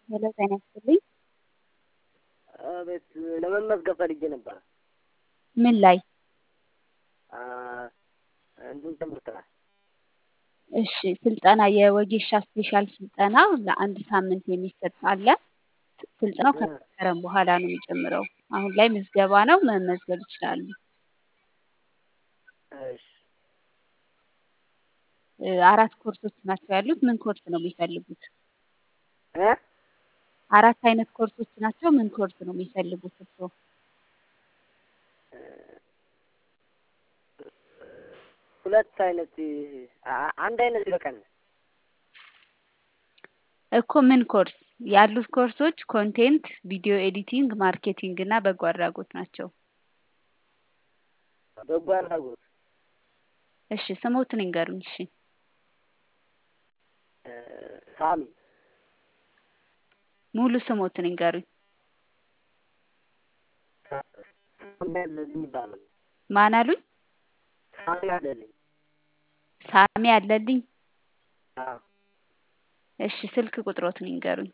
ሄሎ ጤና ይስጥልኝ። አቤት ለመመዝገብ ፈልጌ ነበር። ምን ላይ? እንትን ትምህርት ላይ እሺ ስልጠና የወጌሻ ስፔሻል ስልጠና ለአንድ ሳምንት የሚሰጥ አለ። ስልጠናው ከመስከረም በኋላ ነው የሚጀምረው። አሁን ላይ ምዝገባ ነው፣ መመዝገብ ይችላሉ። እሺ እ አራት ኮርሶች ናቸው ያሉት። ምን ኮርስ ነው የሚፈልጉት? እ አራት አይነት ኮርሶች ናቸው። ምን ኮርስ ነው የሚፈልጉት እርስዎ? ሁለት አይነት አ- አንድ አይነት ይበቃናል። እኮ ምን ኮርስ? ያሉት ኮርሶች ኮንቴንት፣ ቪዲዮ ኤዲቲንግ፣ ማርኬቲንግ እና በጎ አድራጎት ናቸው። በጎ አድራጎት እሺ ስሞትን ይንገሩኝ። እሺ እ ሳሚ ሙሉ ስሞትን ይንገሩኝ። ሳሚ አለልኝ ይባላል። ማን አሉኝ? ሳሚ አለልኝ። ሳሚ አለልኝ። አዎ እሺ ስልክ ቁጥሮትን ይንገሩኝ።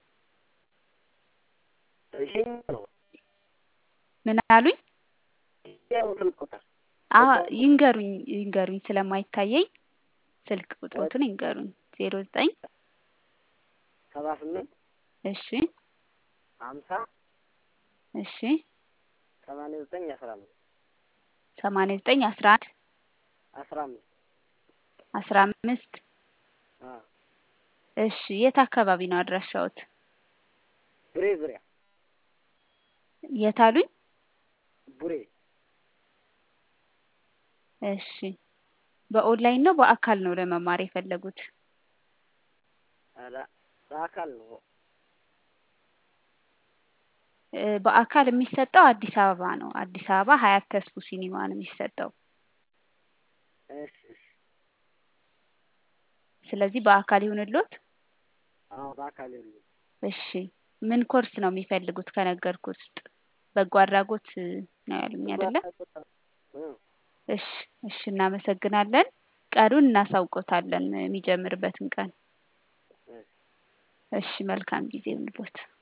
ይሄኛው ነው ምን አሉኝ? ይሄኛው ስልክ ቁጥር አ ይንገሩኝ ይንገሩኝ ስለማይታየኝ ስልክ ቁጥሮትን ይንገሩኝ። ዜሮ ዘጠኝ ሰባ ስምንት እሺ ሀምሳ እሺ ሰማንያ ዘጠኝ አስራ አምስት ሰማንያ ዘጠኝ አስራ አንድ አስራ አምስት አስራ አምስት አዎ እሺ የት አካባቢ ነው አድራሻዎት? ቡሬ ዙሪያ የት አሉኝ? ቡሬ እሺ በኦንላይን ነው በአካል ነው ለመማር የፈለጉት? ኧረ በአካል ነው እ በአካል የሚሰጠው አዲስ አበባ ነው። አዲስ አበባ ሀያት ተስፉ ሲኒማ ነው የሚሰጠው። እሺ እሺ ስለዚህ በአካል ይሁንልዎት? አዎ በአካል ይሁን እሺ ምን ኮርስ ነው የሚፈልጉት ከነገርኩት ውስጥ? በጎ አድራጎት ነው ያሉኝ አይደለ? እ እሺ እሺ እናመሰግናለን። ቀኑን እናሳውቆታለን የሚጀምርበትን ቀን። እሺ እሺ መልካም ጊዜ ይሁንልዎት።